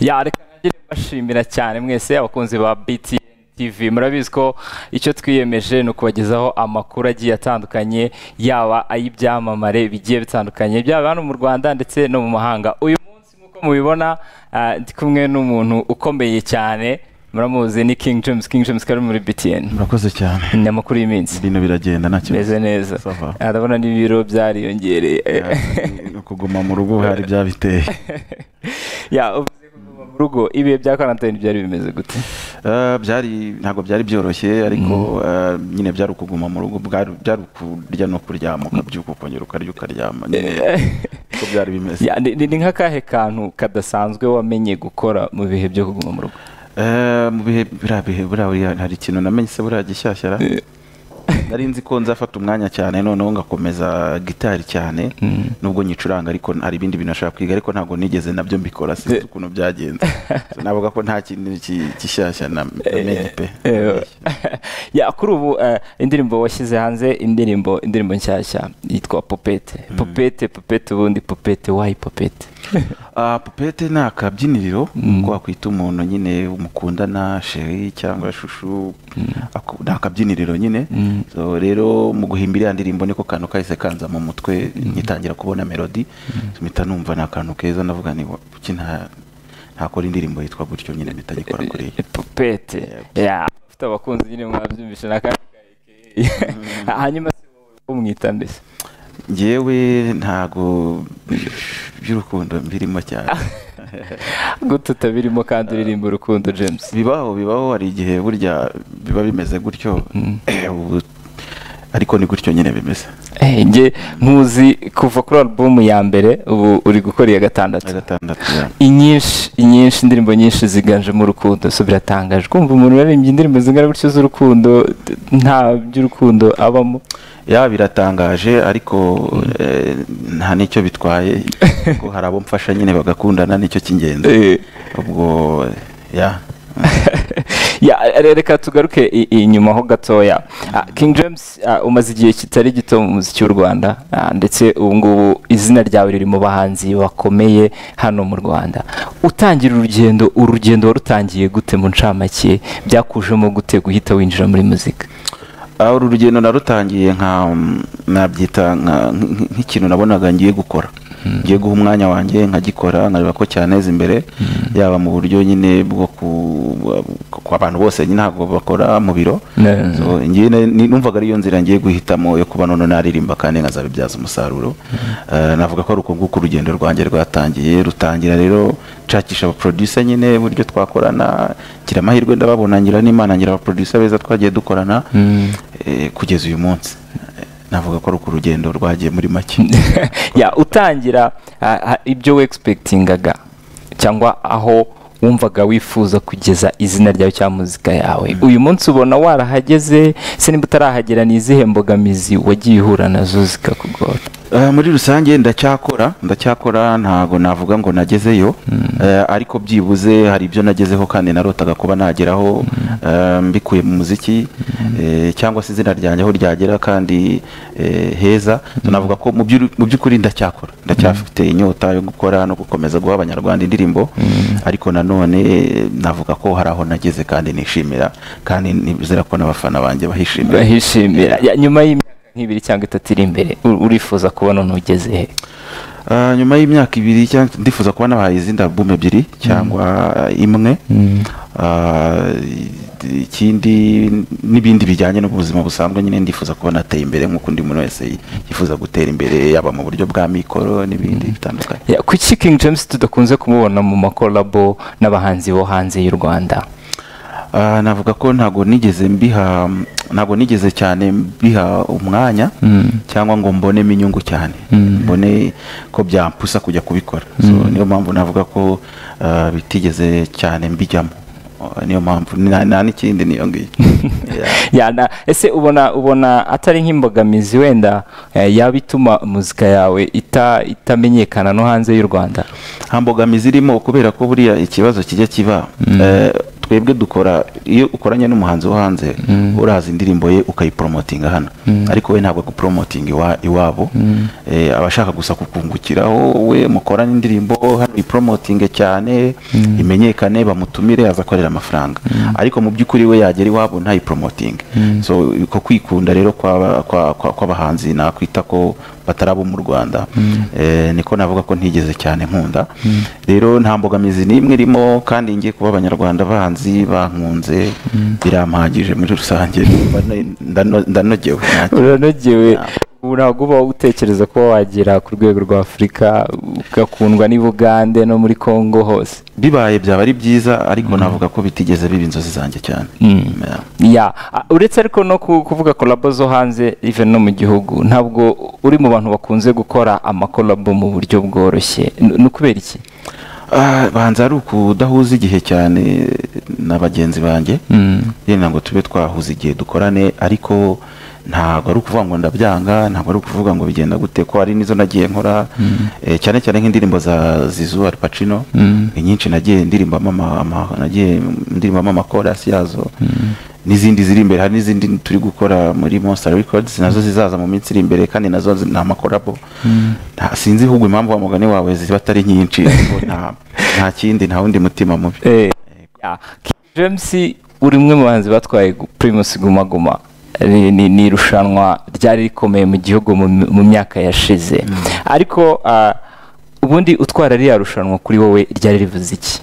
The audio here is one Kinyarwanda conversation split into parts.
ya reka nagire bashimira cyane mwese abakunzi ba BTN TV murabizi ko icyo twiyemeje ni ukubagezaho amakuru agiye atandukanye yaba ay'ibyamamare bigiye bitandukanye byaba hano mu Rwanda ndetse no mu mahanga uyu munsi nk'uko mubibona ah, ndi kumwe n'umuntu ukomeye cyane muramuzi ni King James King James kari muri BTN murakoze cyane ni amakuru y'iminsi bino biragenda nta kibazo meze neza Ça va. Ah, ndabona n'ibiro byariyongereye Eh, kuguma mu rugo hari byabiteye ya uvuze kuguma mu rugo ibihe bya karantine byari bimeze gute Eh, byari ntabwo byari byoroshye ariko eh, nyine byari ukuguma mu rugo bwari byari ukurya no kuryama ukabyuka ukongera ukarya ukaryama nyine uko byari bimeze Ya, ni ni- ni nk'akahe kantu kadasanzwe wamenye gukora mu bihe byo kuguma mu rugo Eh, mu bihe buriya bihe buriya buriya hari ikintu namenye se buriya gishyashyara nari nzi ko nzafata umwanya cyane noneho ngakomeza gitari cyane nubwo nyicuranga ariko hari ibindi bintu nashaka kwiga ariko ntabwo nigeze nabyo mbikora sinzi ukuntu byagenze So, navuga ko nta kintu ki- gishyashya na- namenye pe Eh, ya kuri ubu eh, indirimbo washyize hanze indirimbo indirimbo nshyashya yitwa popete popete popete ubundi popete wayi popete Ah, pupete ni akabyiniriro ko wakwita umuntu nyine umukundana sheri cyangwa shushu Ako- ni akabyiniriro nyine So, rero mu guhimba iriya ndirimbo niko kantu kahise kanza mu mutwe ngitangira kubona melodi mpita numva ni akantu keza ndavuga ni "Wa- kuki nta- ntakora indirimbo yitwa gutyo nyine mpita nyikora kuri Eh, popete ya afite abakunzi nyine mwabyumvishe n'akandi ka AKA. hanyuma se wowe umwita mbese njyewe ntago by'urukundo mbirimo cyane gute utabirimo kandi uririmba urukundo james bibaho bibaho hari igihe burya biba bimeze gutyo ubu- ariko ni gutyo nyine bimeze Eh, njye nkuzi kuva kuri alubumu ya mbere ubu uri gukora iya gatandatu gatandatu inyinshi inyinshi indirimbo nyinshi ziganjemo urukundo so biratangaje kumva umuntu waririmbye indirimbo zingana gutyo z'urukundo d- nta by'urukundo abamo ya biratangaje ariko eh, nta n'icyo bitwaye kuko hari abo mfasha nyine bagakundana nicyo cy'ingenzi ubwo ya Ya, re- reka tugaruke i- inyuma ho gatoya Ah, king james ah, umaze igihe kitari gito mu muziki w'u rwanda ah, ndetse ubu ngubu izina ryawe riri mu bahanzi bakomeye hano mu rwanda utangira urugendo urugendo warutangiye gute mu ncamake byakujemo gute guhita winjira muri muzika Ah, uru rugendo narutangiye nka nabyita nka- nk- nk'ikintu nabonaga ngiye gukora ngiye guha umwanya wanjye nkagikora nkareba ko cyaneza imbere yaba mu buryo nyine bwo ku- ku abantu bose nyine ntabwo bakora mu biro Ne- So, ngiye ne- ni- numvaga ariyo nzira ngiye guhitamo yo kuba noneho naririmba kandi nkazabibyaza umusaruro Eh, navuga ko ari uko nguko urugendo rwanjye rwatangiye rutangira rero nshakisha abaproducer nyine uburyo twakorana ngira amahirwe ndababona ngira n'imana ngira abaproducer beza twagiye dukorana eh, kugeza uyu munsi Eh, navuga ko ari uko urugendo rwagiye muri make ya utangira ah, ah, ibyo wexpectingaga cyangwa aho wumvaga wifuza kugeza izina ryawe cyangwa muzika yawe uyu munsi ubona warahageze se niba utarahagera ni izihe mbogamizi wagiye uhura nazo zikakugora Eh, muri rusange ndacyakora ndacyakora ntago navuga ngo nagezeyo Eh, ariko byibuze hari ibyo nagezeho kandi narotaga kuba nageraho eh, mbikuye mu muziki eh, cyangwa se izina ryanjye aho ryagera kandi eh, heza So navuga ko mu by'uri- mu by'ukuri ndacyakora ndacyafite inyota yo gukora no gukomeza guha abanyarwanda indirimbo ariko nanone eh, navuga ko hari aho nageze kandi nishimira kandi nizera ko n'abafana banjye bahishimira bahishimira Ya, nyuma y'imyaka nk'ibiri cyangwa itatu iri imbere u- urifuza kubona ntugeze he Ah, nyuma y'imyaka ibiri cyangwa ndifuza kuba nabahaye izindi album ebyiri cyangwa imwe Ah, i- ikindi n'ibindi bijyanye n'ubuzima busanzwe nyine ndifuza kuba nateye imbere nk'uko undi muntu wese yifuza gutera imbere yaba mu buryo bwa mikoro n'ibindi bitandukanye Ya, kuki king james tudakunze kumubona mu makolabo n'abahanzi bo hanze y'u rwanda Ah, navuga ko ntago nigeze mbiha ntago nigeze cyane mbiha umwanya cyangwa ngo mbonemo inyungu cyane mbone ko byampusa kujya kubikora so, niyo mpamvu navuga ko ah, bitigeze cyane mbijyamo Ah, niyo mpamvu nta nta n'ikindi niyo ngiyo Yeah. ya na ese ubona ubona atari nk'imbogamizi wenda eh, yaba ituma muzika yawe ita itamenyekana no hanze y'u rwanda nta mbogamizi irimo kubera ko buriya ikibazo kijya kiba eh, twebwe dukora iyo ukoranye n'umuhanzi wo hanze uraza indirimbo ye ukayiporomotinga hano ariko we ntabwo aguporomotinga iwa- iwabo Eh, aba ashaka gusa kukungukiraho we mukorane indirimbo hano iporomotinge cyane imenyekane bamutumire aza akorera amafaranga ariko mu by'ukuri we yagera iwabo ntayiporomotinge so uko kwikunda rero kw'aba- kwa- kwa- kw'abahanzi nakwita ko batari abo mu rwanda Eh, niko navuga ko ntigeze cyane nkunda rero nta mbogamizi n'imwe irimo kandi ngiye kuba abanyarwanda banzi bankunze birampagije muri rusange ndano- ndanogewe uranogewe ubu ntabwo uba utekereza kuba wagera ku rwego rwa afurika ugakundwa n'I Bugande no muri congo hose bibaye byaba ari byiza ariko navuga ko bitigeze biba inzozi zanjye cyane Yeah. ya a- uretse ariko no ku- kuvuga kolabo zo hanze even no mu gihugu ntabwo uri mu bantu bakunze gukora amakolabo mu buryo bworoshye N- ni ukubera iki Ah, banza ari ukudahuza igihe cyane na bagenzi banjye yenda ngo tube twahuza igihe dukorane ariko ntabwo ari ukuvuga ngo ndabyanga ntabwo ari ukuvuga ngo bigenda gute ko hari n'izo nagiye nkora eh, cyane cyane nk'indirimbo za Zizou Al Pacino ni nyinshi nagiye ndirimbamo ama- ama- nagiye ndirimbamo amakorasi yazo n'izindi ziri imbere hari n'izindi turi gukora muri Monster Records nazo zizaza mu minsi iri imbere kandi nazo zi- ni amakorabo Nta- sinzi ahubwo impamvu wa mugani wawe ziba atari nyinshi ariko nta nta kindi nta wundi mutima mubi Eh, ya, King James uri umwe mu bahanzi batwaye gu- Primus Guma Guma Ni- ni ni irushanwa ryari rikomeye mu gihugu mu mu myaka yashize ariko ah, ubundi utwara ririya rushanwa kuri wowe ryari rivuze iki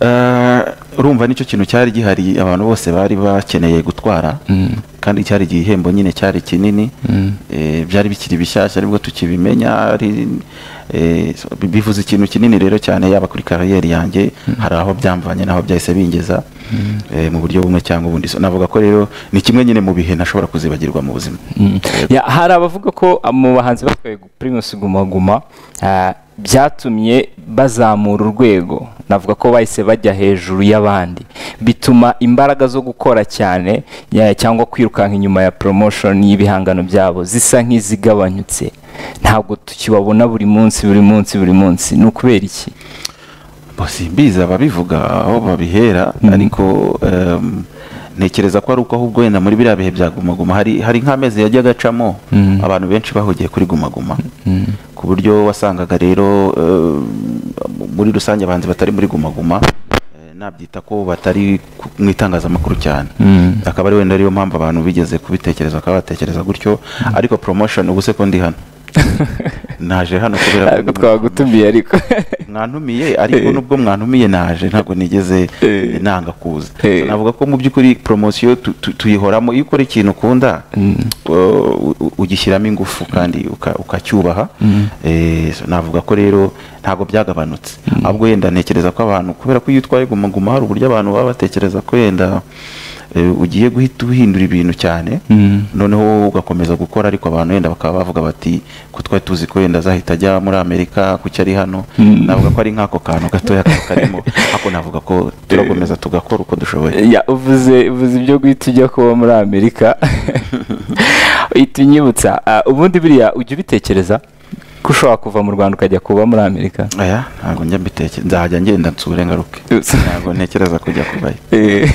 Eh, urumva nicyo kintu cyari gihari abantu bose bari bakeneye gutwara kandi cyari igihembo nyine cyari kinini Eh, byari bikiri bishyashya aribwo tukibimenya ari eh, so- bi- bivuze ikintu kinini rero cyane yaba kuri kariyeri yanjye hari aho byamvanye n'aho byahise bingeza eh, mu buryo bumwe cyangwa ubundi So, navuga ko rero ni kimwe nyine mu bihe ntashobora kuzibagirwa mu buzima Ya, hari abavuga ko ah, mu bahanzi batwaye gu- Primus Guma Guma ah, byatumye bazamura urwego navuga ko bahise bajya hejuru y'abandi bituma imbaraga zo gukora cyane ya- cyangwa kwirukanka inyuma ya promotion y'ibihangano byabo zisa nk'izigabanyutse ntabwo tukibabona buri munsi buri munsi buri munsi ni ukubera iki Bo, simbizi ababivuga aho babihera ariko em, ntekereza ko ari uko ahubwo wenda muri biriya bihe bya gumaguma hari hari nk'amezi yajyaga acamo abantu benshi bahugiye kuri gumaguma ku buryo wasangaga rero em, muri rusange abahanzi batari muri gumaguma eh, nabyita ko batari ku- mu itangazamakuru cyane akaba ari wenda ariyo mpamvu abantu bigeze kubitekereza bakaba batekereza gutyo ariko promotion ubu se ko ndi hano naje hano kubera ntabwo twagutumiye ariko mwantumiye ariko Eh. nubwo mwantumiye naje ntabwo nigeze Eh. nanga kuza Eh. So, navuga ko mu by'ukuri poromosiyo tu- tu- tuyihoramo iyo ukora ikintu ukunda u- u- ugishyiramo ingufu kandi uka- ukacyubaha Eh, so, navuga ko rero ntabwo byagabanutse ahubwo wenda ntekereza ko abantu kubera ko iyo utwaye guma guma hari uburyo abantu baba batekereza ko wenda eh, ugiye guhita uhindura ibintu cyane noneho ugakomeza gukora ariko abantu wenda bakaba bavuga bati ko twari tuzi ko wenda azahita ajya muri amerika kuki ari hano navuga ko ari nk'ako kantu gatoya kaba karimo ariko navuga ko turakomeza tugakora uko dushoboye Ya, uvuze uvuze ibyo guhita ujya kuba muri amerika uhita unyibutsa ah, ubundi biriya ujya ubitekereza ko ushobora kuva mu rwanda ukajya kuba muri amerika aya ntabwo njya mbitekereza nzajya ngenda nsure ngaruke ntabwo ntekereza kujya kubayo Eh,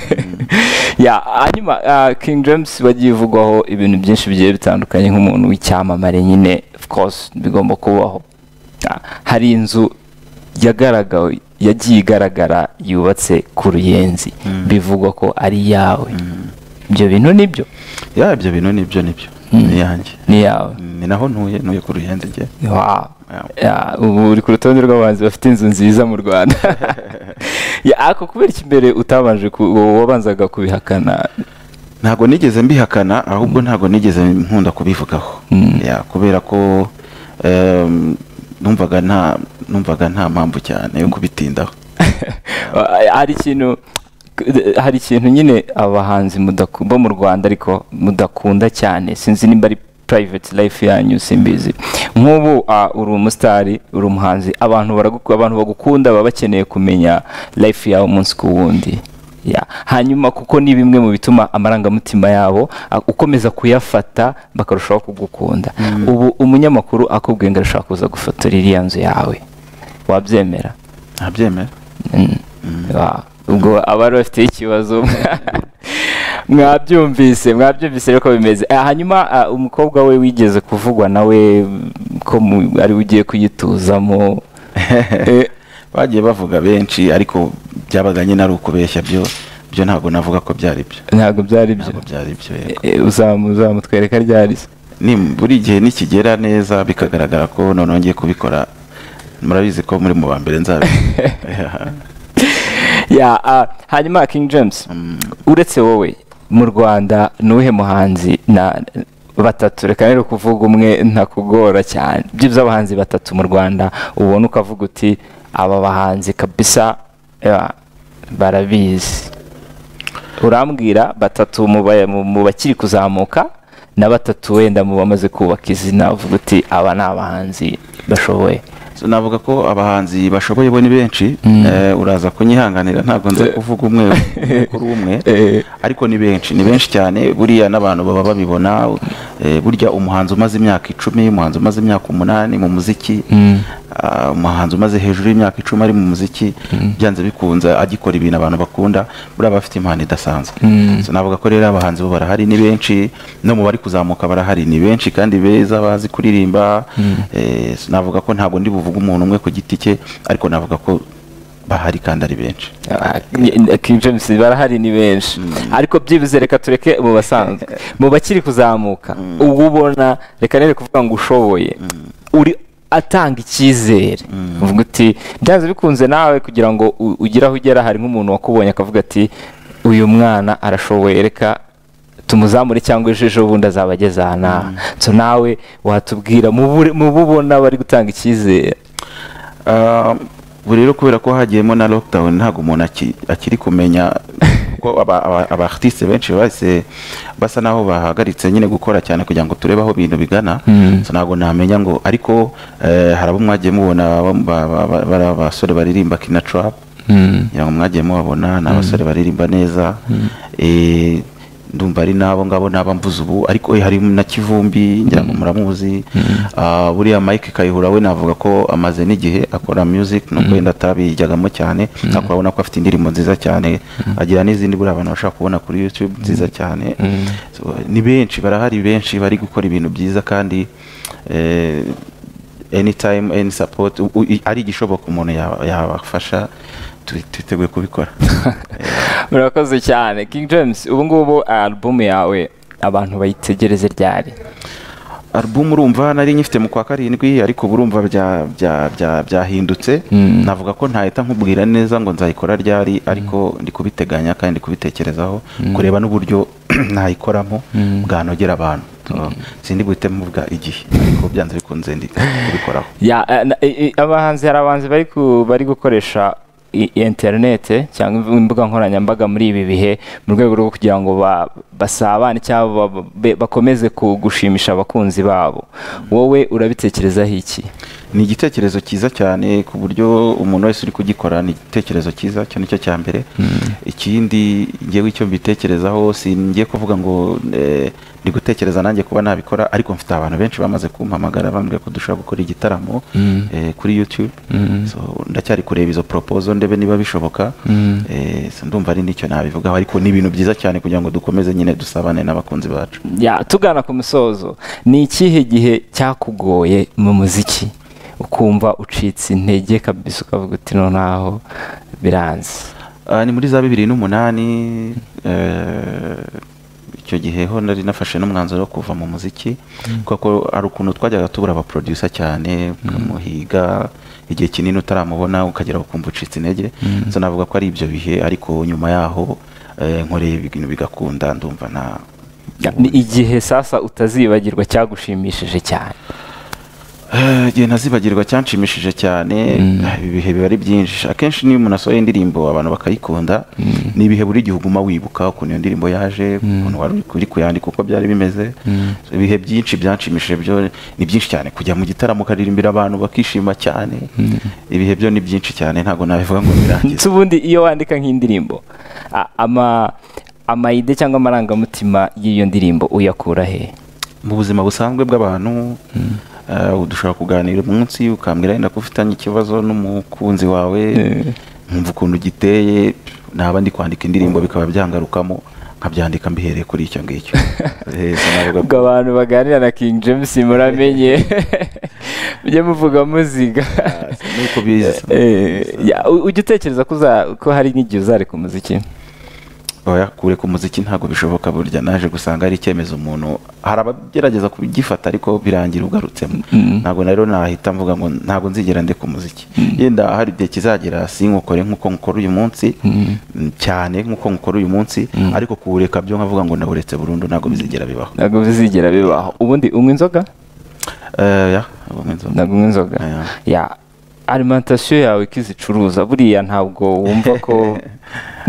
ya hanyuma ah, king james bagiye ivugwaho ibintu byinshi bigiye bitandukanye nk'umuntu w'icyamamare nyine of course bigomba kubaho Ah, hari inzu yagaragawe yagiye igaragara yubatse ku ruyenzi bivugwa ko ari iyawe ibyo bintu nibyo ya ibyo bintu nibyo nibyo ni yanjye ni iyawe ni naho ntuye ntuye ku ruyenzi njye Wow. Yeah. Yeah, ubu uri ku rutonde rw'abahanzi bafite inzu nziza mu rwanda Ya, ariko kubera iki mbere utabanje ku- wabanzaga kubihakana ntabwo nigeze mbihakana ahubwo ntabwo nigeze nkunda kubivugaho Ya, kubera ko em, numvaga nta numvaga nta mpamvu cyane yo kubitindaho hari ikintu hari ikintu nyine abahanzi mudaku- bo mu rwanda ariko mudakunda cyane sinzi nimba ari private life yanyu simbizi nk'ubu ah, uri umusitari uri umuhanzi abantu baraguku- abantu bagukunda baba bakeneye kumenya life yawe umunsi ku wundi Ya. hanyuma kuko ni bimwe mu bituma amarangamutima yabo ah, ukomeza kuyafata bakarushaho kugukunda ubu umunyamakuru akubwiye ngo arashaka kuza gufotora iriya nzu yawe wabyemera ntabyemera Mm. Wa- ubwo abari bafiteho ikibazo mwabyumvise mwabyumvise rero ko bimeze Eh, hanyuma ah, umukobwa we wigeze kuvugwa nawe ko mu- ari we ugiye kuyituzamo Eh, bagiye bavuga benshi ariko byabaga nyine ari ukubeshya byo byo ntabwo navuga ko byari byo ntabwo byari byo ntabwo byari byo yego. Eh, uzamu- uzamutwereka ryari se Ni- buri gihe nikigera neza bikagaragara ko noneho ngiye kubikora murabizi ko muri mu ba mbere nzabikora Ya, ah, hanyuma King James uretse wowe mu Rwanda ni uwuhe muhanzi na batatu reka rero kuvuga umwe ntakugora cyane byibura abahanzi batatu mu Rwanda ubona ukavuga uti aba bahanzi kabisa ya, barabizi urambwira batatu mu ba- mu- mu bakiri kuzamuka na batatu wenda mu bamaze kubaka izina uvuga uti aba ni abahanzi bashoboye So, navuga ko abahanzi bashoboye bo ni benshi Eh, uraza kunyihanganira ntabwo nze kuvuga umwe kuri umwe Eh. ariko ni benshi ni benshi cyane buriya n'abantu baba babibona eh, burya umuhanzi umaze imyaka icumi umuhanzi umaze imyaka umunani mu muziki ah, umuhanzi umaze hejuru y'imyaka icumi ari mu muziki byanze bikunze agikora ibintu abantu bakunda buriya bafite impano idasanzwe So, navuga ko rero abahanzi bo barahari ni benshi no mu bari kuzamuka barahari ni benshi kandi beza bazi kuririmba Eh, so, navuga ko ntabwo ndi buvuge umuntu umwe ku giti cye ariko navuga ko bahari kandi ari benshi Ah, King James barahari ni benshi ariko byibuze reka tureke mu basanzwe mu bakiri kuzamuka ubu ubona reka nere kuvuga ngo ushoboye uri atanga icyizere uvuga uti byanze bikunze nawe kugira ngo u- ugire aho ugera hari nk'umuntu wakubonye akavuga ati uyu mwana arashoboye reka tumuzamure cyangwa ejo ejo bundi azaba ageze aha n'aha so nawe watubwira mu bure- mu bo ubona bari gutanga icyizere Ah, ubu rero kubera ko hagiyemo na lockdown ntabwo umuntu aki- akiri kumenya kuko aba- aba- aba artiste benshi bose basa naho bahagaritse nyine gukora cyane kugira ngo turebe aho ibintu bigana So, ntabwo namenya ngo ariko eh, hari abo mwagiye mubona ba- ba- ba- ba- bariya basore baririmba kina trap ngira ngo mwagiye mubabona ni abasore baririmba neza Eh, ndumva ari n'abo ngabo n'aba mvuze ubu ariko eh, hari na kivumbi ngira ngo muramuzi Ah, buriya mike kayihura we navuga ko amaze n'igihe akora music no wenda atabijyagamo cyane ariko urabona ko afite indirimbo nziza cyane agira n'izindi buriya abantu bashobora kubona kuri youtube nziza cyane So, ni benshi barahari benshi bari gukora ibintu byiza kandi eh, anytime any support u- u- i- ari igishoboka umuntu yaba- yabafasha tu- twiteguye kubikora murakoze cyane king james ubu ngubu alubumu yawe abantu bayitegereze ryari album urumva nari nyifite mu kwa karindwi ariko burumva bya- bya- bya- byahindutse navuga ko ntahita nkubwira neza ngo nzayikora ryari ariko ndi kubiteganya kandi ndi kubitekerezaho kureba n'uburyo nayikoramo bwanogera abantu So, sindi buhite muvuga igihe ariko byanze bikunze ndi kubikoraho Ya, eh, na- eh, eh, abahanzi hari abahanzi bari ku- bari gukoresha i- interinete cyangwa imvu- imbuga nkoranyambaga muri ibi bihe mu rwego rwo kugira ngo ba- basabane cyangwa ba- be- bakomeze ku- gushimisha abakunzi babo wowe urabitekerezaho iki ni igitekerezo cyiza cyane ku buryo umuntu wese uri kugikora ni igitekerezo cyiza cyo nicyo cya mbere ikindi ngewe icyo mbitekerezaho si ngiye kuvuga ngo eh, ndi gutekereza nanjye kuba nabikora ariko mfite abantu benshi bamaze kumpamagara bambwira ko dushobora gukora igitaramo eh, kuri youtube so ndacyari kureba izo proposal ndebe niba bishoboka Eh, so ndumva ari nicyo nabivugaho ariko ni ibintu byiza cyane kugira ngo dukomeze nyine dusabane n'abakunzi bacu Ya, tugana ku musozo ni ikihe gihe cyakugoye mu muziki ukumva ucitse intege kabisa ukavuga uti noneho biranze Ah, ni muri za bibiri n'umunani eh, icyo gihe ho nari nafashe n'umwanzuro wo kuva mu muziki kuko ari ukuntu twajyaga tubura abaproducer cyane ukamuhiga igihe kinini utaramubona ukagera ukumva ucitse intege so navuga ko ari ibyo bihe ariko nyuma yaho eh, nkoreye ibintu bigakunda ndumva nta Ya, ni igihe sasa utazibagirwa cyagushimishije cyane Eh, igihe ntazibagirwa cyanshimishije cyane ah, ibi bihe biba ari byinshi akenshi niyo umuntu asohoye indirimbo abantu bakayikunda ni ibihe buri gihe uguma wibuka ukuntu iyo ndirimbo yaje ukuntu wari uri- uri kuyandika uko byari bimeze So, ibihe byinshi byanshimishije byo ni byinshi cyane kujya mu gitaramo ukaririmbira abantu bakishima cyane ibihe byo ni byinshi cyane ntabwo nabivuga ngo birangize ndetse ubundi iyo wandika nk'indirimbo a- ama amayide cyangwa amarangamutima y'iyo ndirimbo uyakura he mu buzima busanzwe bw'abantu eh, dushobora kuganira umunsi ukambwira yenda ko ufitanye ikibazo n'umukunzi wawe nkumva ukuntu giteye naba ndi kwandika indirimbo bikaba byangarukamo nkabyandika mbihereye kuri icyo ngicyo Eh, sinavuga ubwo ko- abantu baganira na king james muramenye mujye muvuga muziga Ah, si- nuko biza Eh, ya, u- ujya utekereza ko uza- ko hari n'igihe uzareka umuziki oya kure ku muziki ntabwo bishoboka burya naje gusanga ari icyemezo umuntu hari abagerageza kubigifata ariko birangira ugarutsemo ntabwo na rero nahita mvuga ngo ntabwo nzigera ndeka umuziki yenda hari igihe kizagera sinkokore nk'uko nkokora uyu munsi mm, cyane nk'uko nkokora uyu munsi ariko kuwureka byo nkavuga ngo nawuretse burundu ntabwo bizigera bibaho ntabwo bizigera bibaho ubundi unywa inzoga Eh, ya, ubu nzo- ntabwo unywa inzoga Aya. ya alimantasiyo yawe ko izicuruza buriya ntabwo wumva ko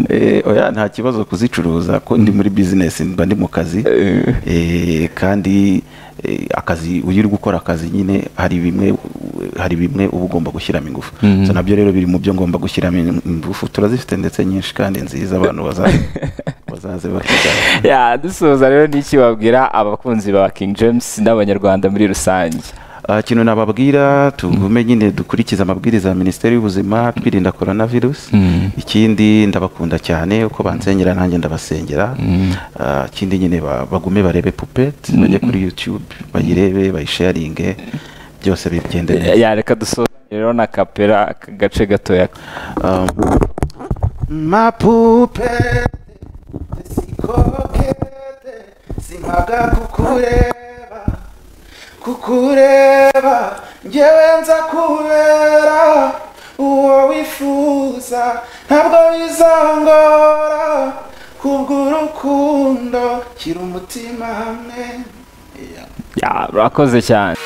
Eh, oya nta kibazo kuzicuruza ko ndi muri bizinesi mba ndi mu kazi Eh. Eh, kandi eh, akazi iyo uri gukora akazi nyine hari bimwe hari bimwe uba ugomba gushyiramo ingufu so nabyo rero biri mu byo ngomba gushyiramo ingufu turazifite ndetse nyinshi kandi nziza abantu bazaze bazaze bakigana ya dusoza rero n'iki wabwira abakunzi ba king james n'abanyarwanda muri rusange Ah, ikintu nababwira tugume nyine dukurikize amabwiriza ya minisiteri y'ubuzima twirinda korona virusi ikindi ndabakunda cyane uko bansengera nanjye ndabasengera Ah, ikindi nyine ba- bagume barebe pupeti bajye kuri yutube bayirebe bayisharinge byose bigende neza ya reka dusoza rero na kapera aka gace gatoya Um, ma pupete sikokete simpaga kukureba kukureba njyewe nza kubera uwo wifuza ntabwo bizangora kubw'urukundo shyira umutima hamwe ya, urakoze cyane